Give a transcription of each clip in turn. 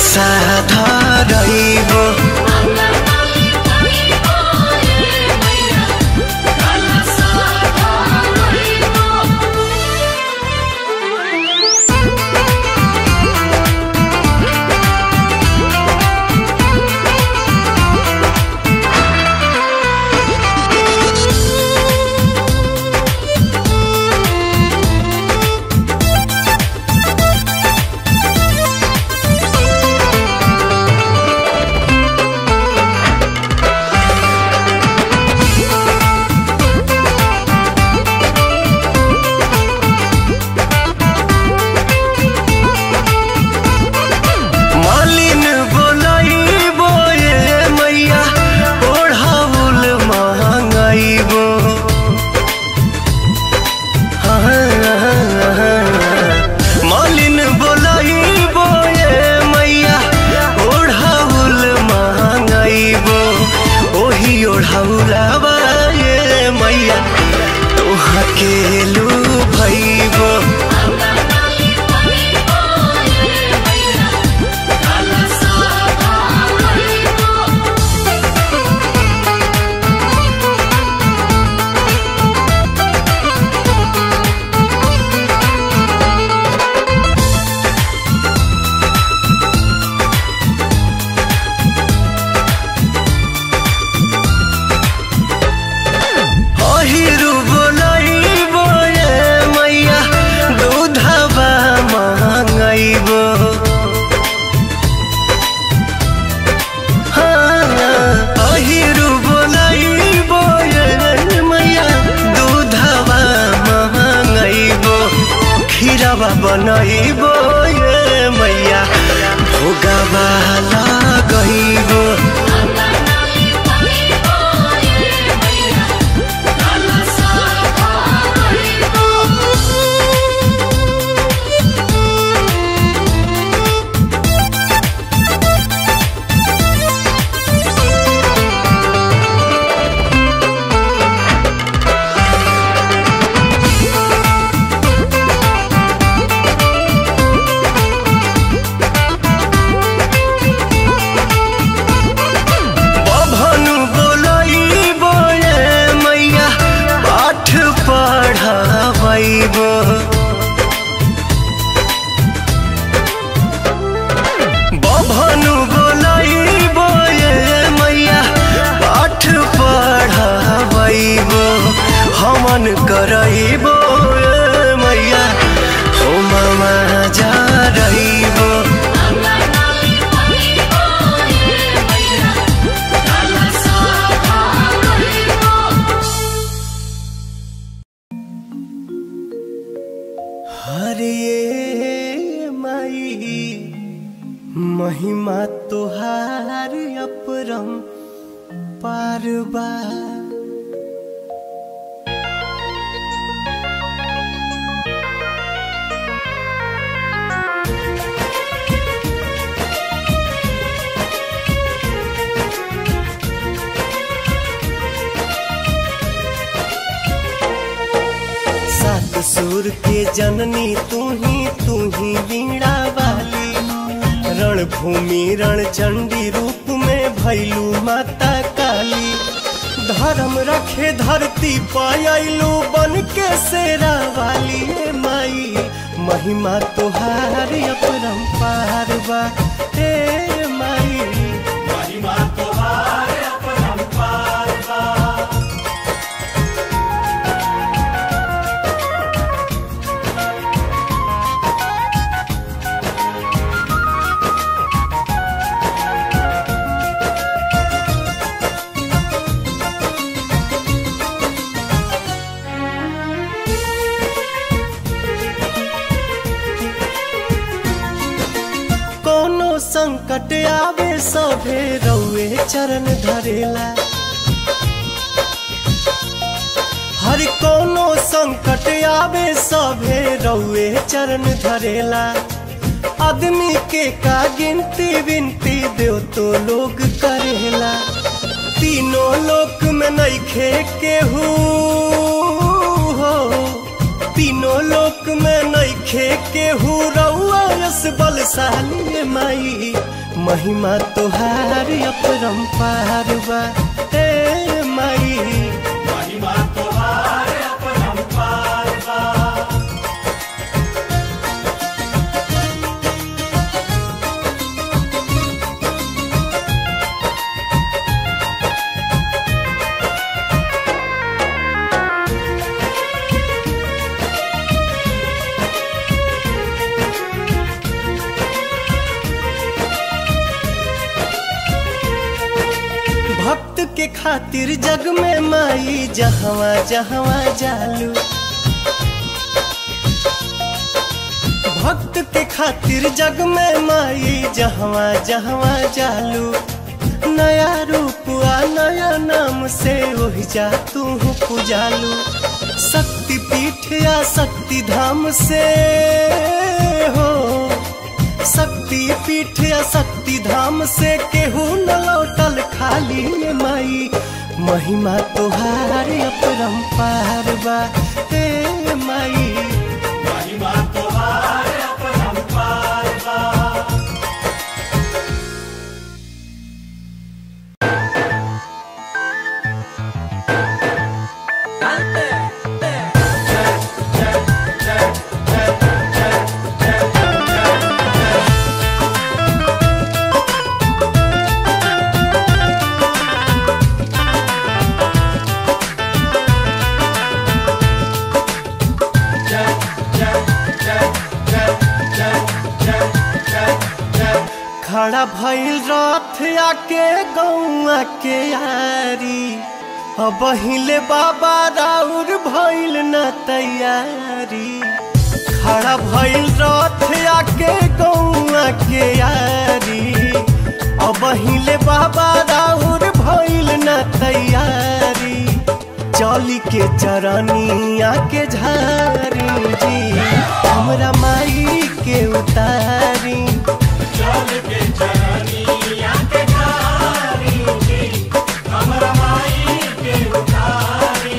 कलसा धरैब मालिन बोलैबो ये मैया ओढ़ाउल महंगाइबो मालिन बोलैबो ये मैया ओढ़ाउल महंगाइबो ओही ओढ़ाउलाबा ये मैया तोहा के लू भैबो अहिरु बोलैबो ये मैया दूधबा महंगाइबो हाँ, अहिरु बोलैबो ये मैया दूधबा महंगाइबो खीरबा बनैबो ये मैया भोगबा लगैबो बभनु बोलैबो ये मैया पाठ पढ़ाबैबो बभनु बोलैबो ये मैया पाठ पढ़ाबैबो हमन करैबो ये मैया होममा जा रहिबो हरे माई महिमा तुहार अपरम पारबा सात सुर के जननी तू ही तू ही वीणा वाली रणभूमि रण चंडी रूप में भैलू माता काली धर्म रखे धरती पायलू बन के शेरा वाली ए माई महिमा तुहार अपरम पार बा ए माई महिमा तुहार अपरम पार बा कोनो संकट आवे सभे रउए चरण धरेला हर कोनो संकट आवे सभे रउए चरण धरेला आदमी के का गिनती विनती देव तो लोग करेला तीनों लोक में नइखे केहू हो तीनों लोक में नइखे केहू रउआ यस बलशाली माई महिमा तोहार अपरंपार बा ए माई महिमा तोहार अपरंपार बा भक्त के खातिर जग में माई जहवा जहवा जालू भक्त के खातिर जग में माई जहवा जहवा जालू नया रूप आ नया नाम से वही जा तू पुजालू शक्ति पीठ या शक्ति धाम से हो शक्ति पीठ या शक्ति धाम से केहू न लौटल खाली में माई महिमा तोहार अपरंपार बा ए माई महिमा तोहार अपरंपार बा खड़ा भइल रथ आके गौआ के यारी अब हिले बाबा राउर भइल न तैयारी खड़ा भइल रथ आके गौआ के यारी अब हिले बाबा राउर भइल न तैयारी चली के चरनिया के झारी जी हमरा माई के उतारी चल के चरनिया के धारी जी हमरा माई के उतारी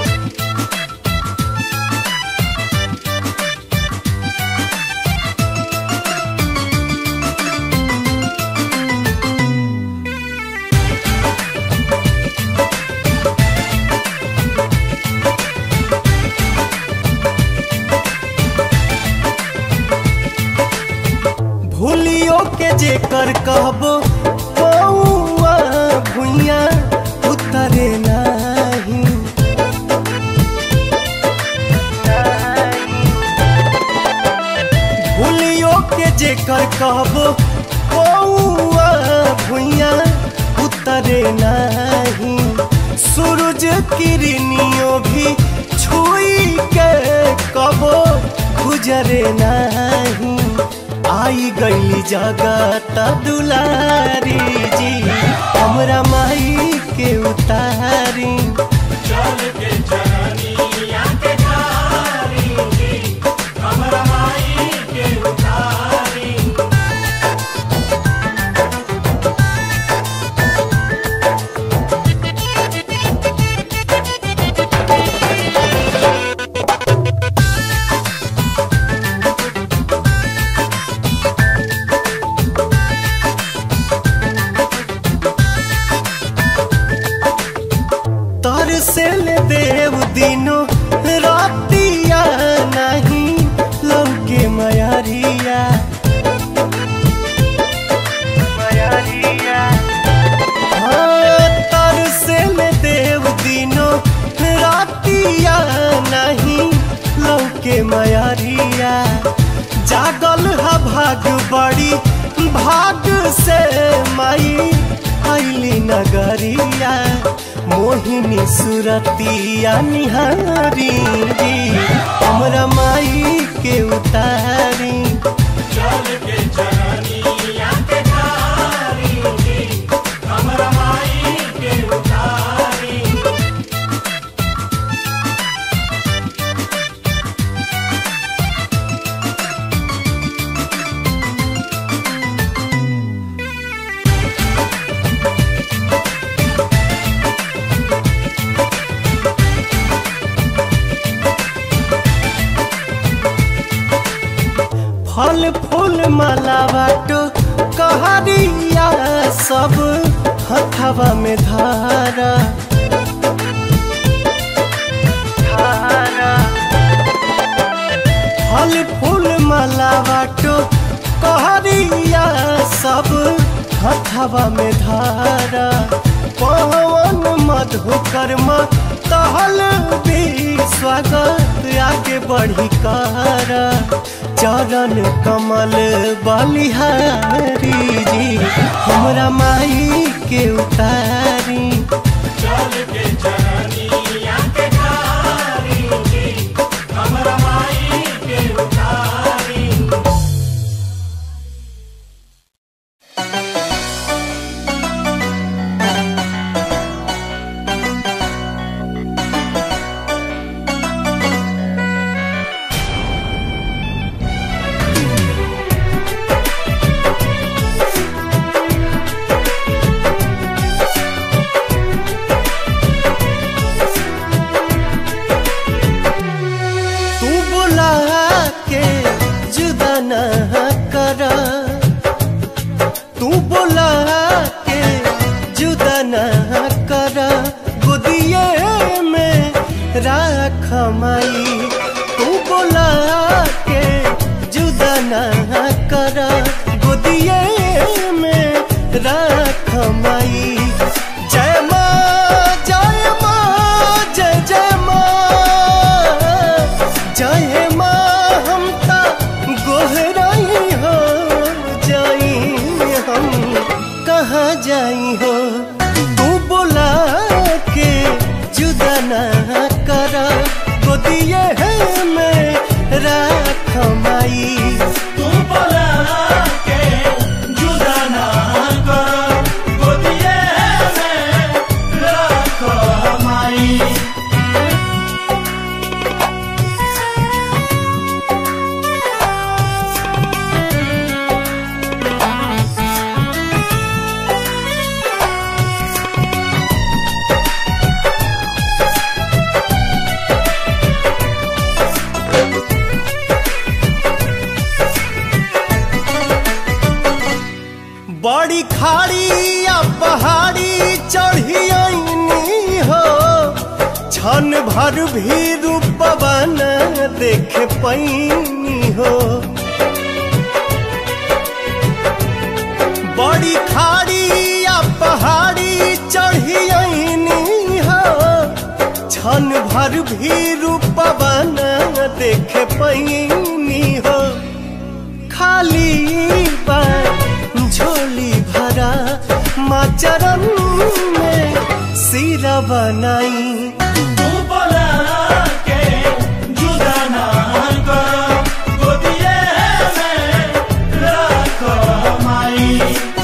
भूलियो के जेकर कहबो कौआ भुइया उतरे नाही भूलियो के जेकर कहबो कौआ भुइया उतरे नाही सूरज किरनियो भी छुई के कबो गुजरे नाही आई गई जगत दुलारी जी हमरा माई के उतारी चल के चरनिया के धारी जी हमरा माई के उतारी तर से ले देव दिनो रातिया नहीं लौके मयरिया हाँ, तर से ले देव दिनो रातिया नहीं लौके मयरिया जागल हा भाग बड़ी भाग से माई आइली नगरिया मोहिनी सुरतिया निहारी हमरा माई के उतारी चल के चरनिया के धारी जी हमरा माई के उतारी माला बाटो कहरिया सब हथवा में धारा धारा फल फूल माला बाटो कहरिया सब हथवा में धारा पवन मधुकर्म तहल भी स्वागत आगे बढ़ी कर चरण कमल बलिहारी जी हमरा माई के उतारी चल के चरनिया के ठारी जी हमरा माई के उतारी तू बुला के जुदा न कर तू बुला के जुदा न कर गोदिए में राख माई तू बुला के जुदा न कर गोदिए में राख माई जय माँ जय माँ जय जय माँ जय माँ हम ता गोहराई हो जाई हम कहाँ जाई हो तू बुला के जुदा ना कर गोदिए में राख माई तू बोला के जुदा ना कर गोदिए में रख माई बड़ी खाड़ी या पहाड़ी चढ़ी आईनी हो क्षण भर भी रूपवा न देख पैनी हो बड़ी खाड़ी या पहाड़ी चढ़ी आईनी हो क्षण भर भी रूपवा न देख पैनी हो खाली बा झोली भरा माँ चरण में सिरा बनाई तू बोला के जुदा ना कर गोदिए में रख माई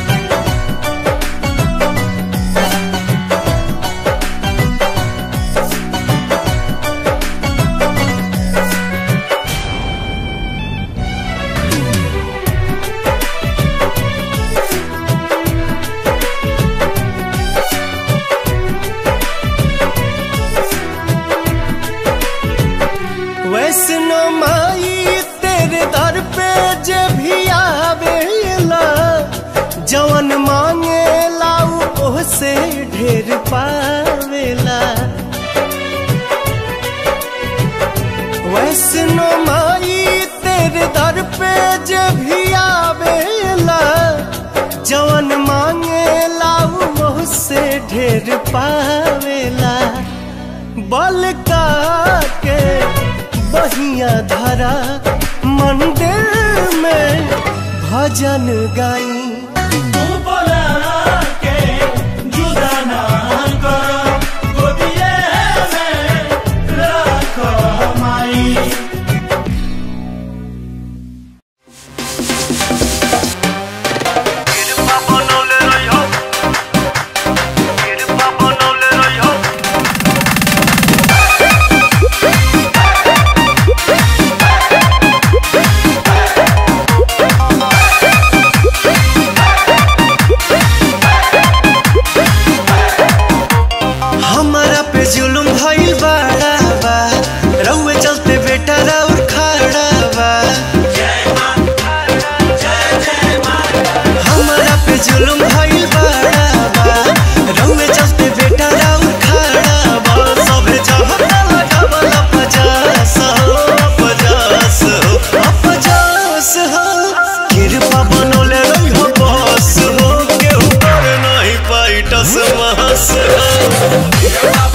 वैष्णो माई तेरे दर पे जे भी आवेला जवन मांगे लाऊ ओह से ढेर पावेला वैष्णो माई तेरे दर पे जे भी आवेला जवन मांगे लाऊ ओह से ढेर पावेला बल का के बहिया धरा मंदिर में भजन गाई तू बोला के जुदा ना कर गोदिए में रख माई Thank जुलुम भइल बड़ा बा रउए चलते बेटा राउर खड़ा बा सभे चाहता लगावल पचास हो पचास हो पचास हो कृपा बनोले रही हो बस हो केहू कर नहीं पाई टस महस हो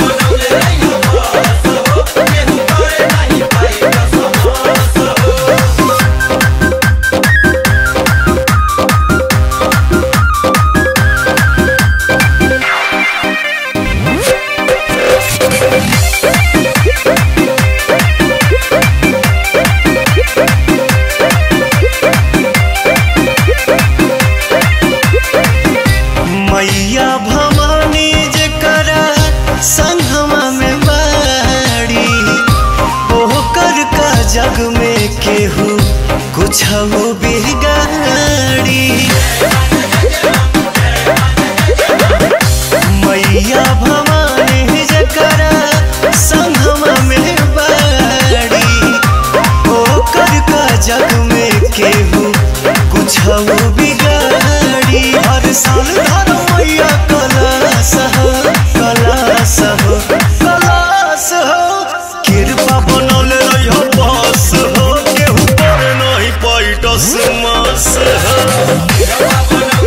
मैया भवानी जकरा संगमा में बाड़ी ओकर का जग में केहू कुछ बिगाड़ी मैया भवानी जकरा संगमा में बाड़ी ओकर का जग में केहू कुछ बिगाड़ी हर साल धर मैया कलास हो कलास हो कलास हो कृपा बनल रही बस हो केहू पर नहीं पैटस मास हो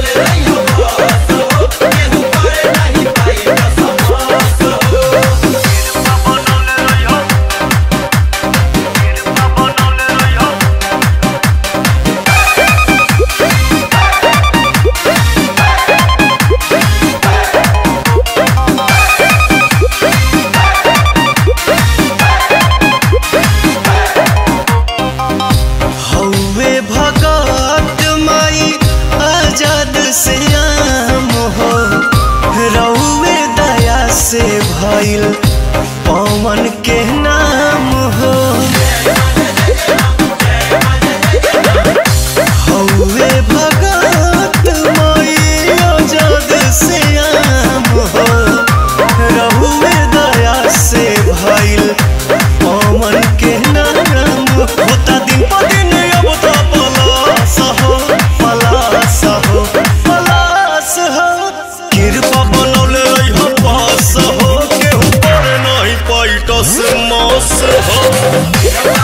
हौवे भगत माई आजाद से आम हो रउए दया से भइल पवन के नाम हो हौवे भगत माई आजाद से आम हो रउए दया से भइल पवन के नाम होता दिन पर दिन अब तो पलास हो पलास हो पलास हो कृपा बनौले रही हो पास हो केहू पर नहीं पैटस मास हो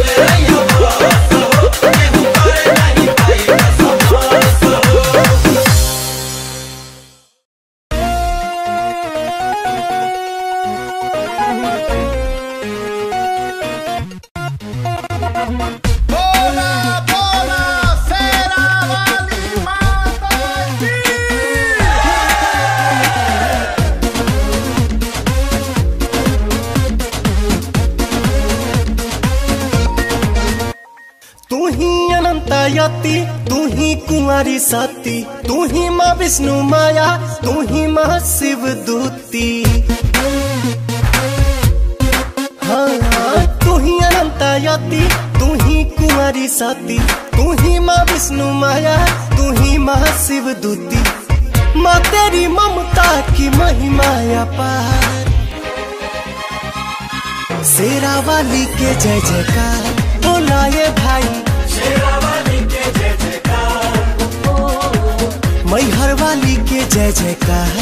Bola, bola, será vale mata तू ही अनंता यति तू ही कुंवारी सती तू ही माँ विष्णु माया तू ही माँ शिव दूती हाँ तू ही अनंता यति तू ही कुंवारी सती तू ही माँ विष्णु माया तू ही माँ शिव दूती माँ तेरी ममता की महिमा अपार शेरा वाली के जय जयकार बोलाए भाई मैहर वाली के जय जयकार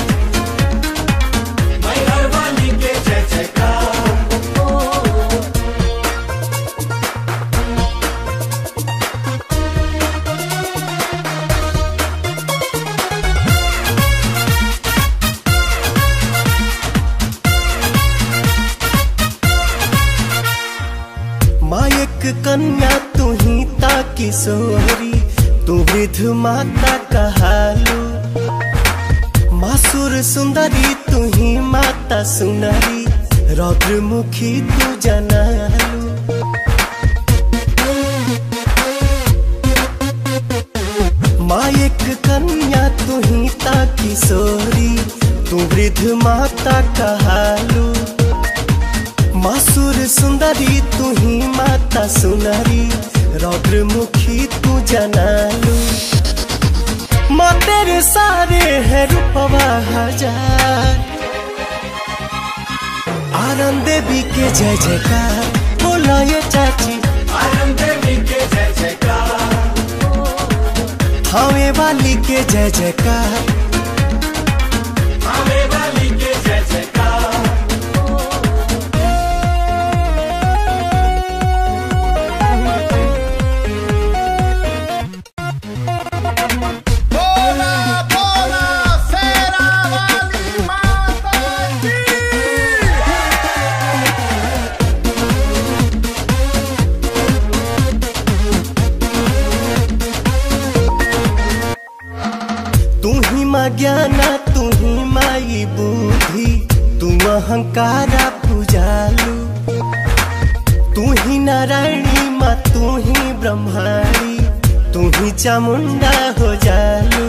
मायक कन्या तू ही ताकि सोहरी तू वृद्ध माता कहालू मासुर सुंदरी तू ही माता सुनरी रौद्र मुखी तू जनालू मायक कन्या तू ही ताकि सोहरी तू वृद्ध माता कहालू मासुर सुंदरी तू ही माता सुनरी रौद्र मुखी तू जनालू माँ तेरे सारे है रूपवा हजार आनंद देवी के जय जयकार बोला ये चाची थावे वाली के जय जयकार आवे वाली के जय जयकार बोला बोला शेरा वाली माता की तू ही माँ ज्ञाना तू ही माई बुद्धि तू अहंकारा पूजालू तू ही नारायणी माँ तू ही ब्रह्माणी तू ही चामुंडा हो जालू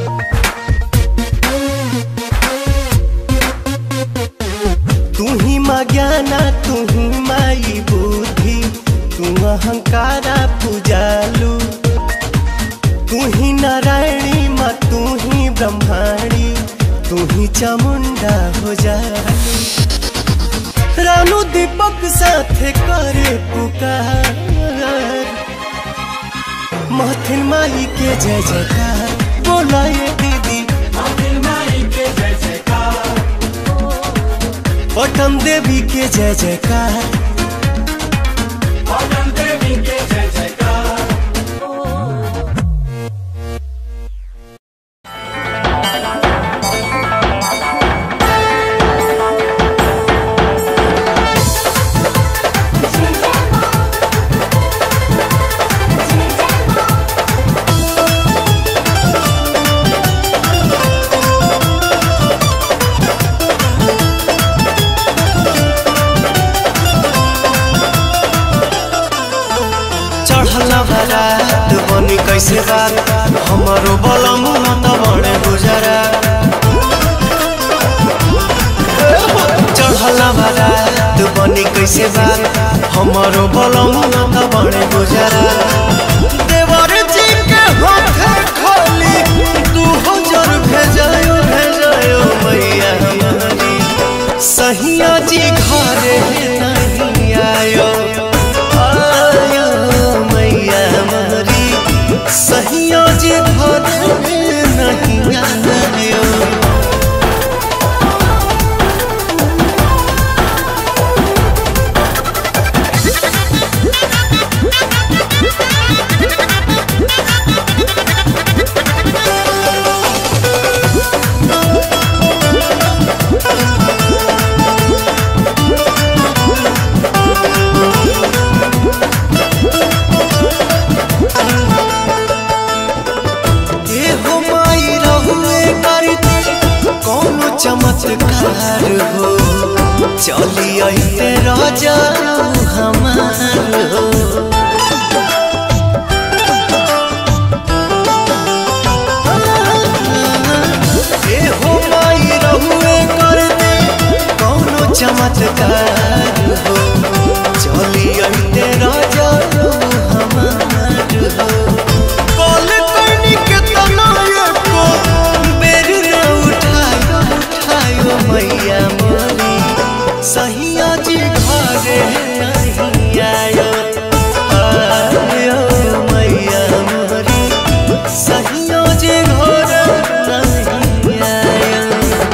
तू ही माँ ज्ञाना तू ही माई बुद्धि तू अहंकारा पूजालू तू ही नारायणी माँ तू ही ब्रह्माणी तू ही चामुंडा हो जा रानू दीपक साथे करे पुकार महथिन माई के जय जयकार बोला ये दीदी आदिल माई के जय जयकार पटम देवी के जय जयकार पवन देवी के जय जयकार चढ़ला बारात बनी कैसे बात हमारो बलम त बड़े गुजरा चढ़ला बारात बनी कैसे बात हमारो बलम त बड़े गुजरा देवर जी के होठे खोली दू हजार भेजायो भेजायो मैया हमारी सहिया जी घरे नहीं आयो आयो मैया हमारी सहिया जी घरे नहीं आयो एहो माई रहुए करते कौनो चमत्कार हो चली अइते राजा हमार हो एहो माई रहुए करते कौनो चमत्कार हो चली अइते राजा हमार हो कॉल करनी के तनाये को बेर न उठायो उठायो मैया मोरी सहिया जी घरे नहीं आयो आयो मैया मोरी सहिया जी घरे नहीं आयो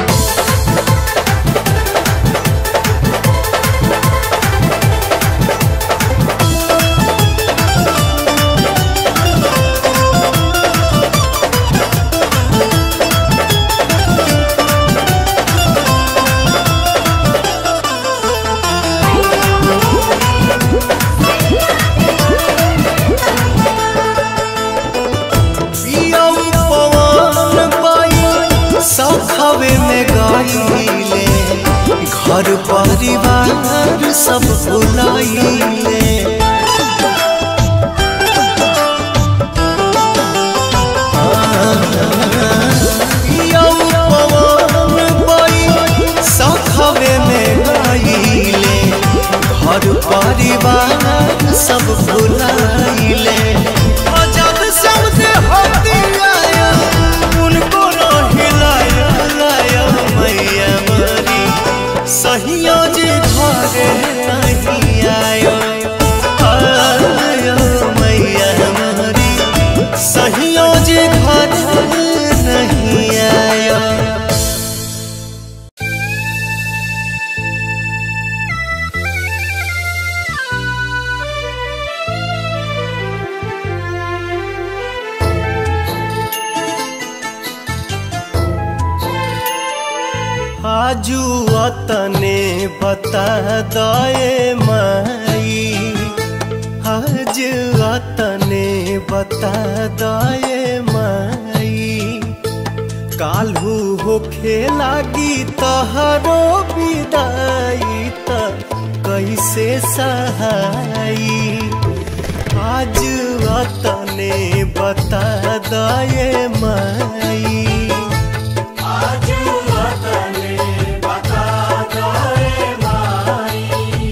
पियम पवन पाई सखवे में गाइले घर परिवार सब भुलाइले पियम पवन पाई सखवे में गाइले घर परिवार सब भुलाइले जब समझे होती आया उनको न हिलाया लाया मैया मरी सहिया जे घरे नहीं आयो आजू अतने बता दए माई आज अतने बता दए माई काल्हू होखे लागी तहरो विदाई त कैसे सहाई आज अतने बता दए माई आज वतने बता दे माई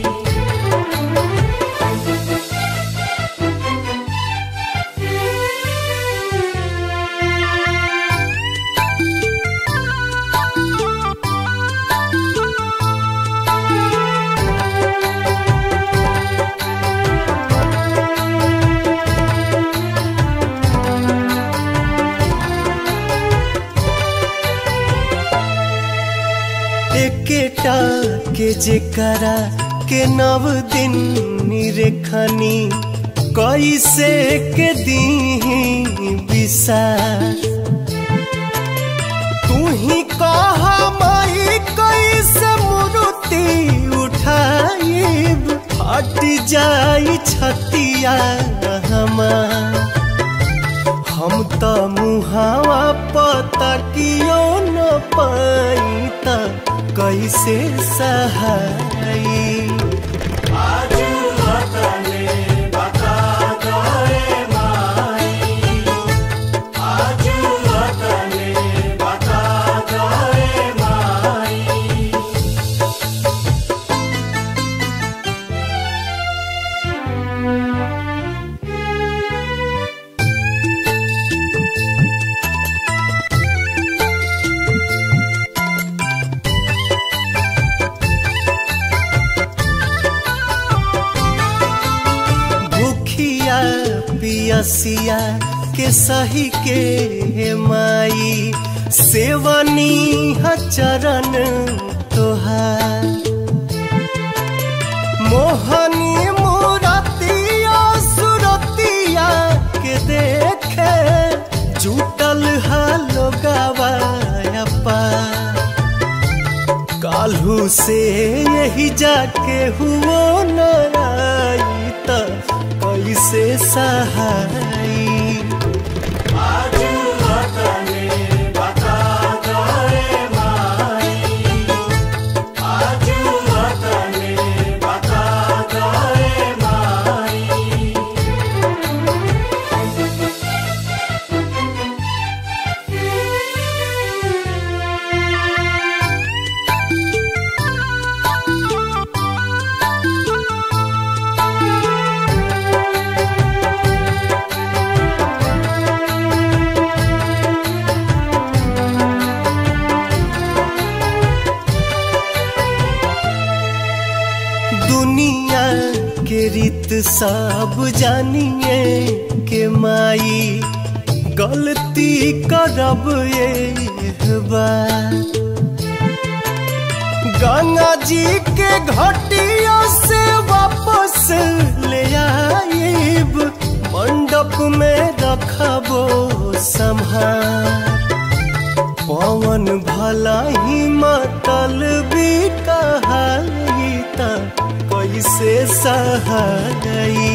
एकेटा के जेकरा के नव दिन निरेखनी कैसे के दीही बिसा तू ही कह माई कैसे मूर्ति उठाइब हट जाई छतिया हमार हम त मुहावा पतकियो न पाई त कैसे सहाई आज वतने बता दे माई आज वतने बता दे माई भूखिया पियसिया के सही के माई सेवनी ह चरण तोहार मोहनी मूरतिया सुरतिया के देखे जुटल हालो गवाया पार काल्हू से यही जाके हुओ नाई त कैसे सहाई आज वतने बता दे माई आज वतने बता दे माई दुनिया के रीत सब जानिए के माई गलती करब ये बार गंगा जी के घटिया से वापस ले आइब मंडप में रखबो संभार पवन भला ही मतल भी कहाई त कैसे सहाई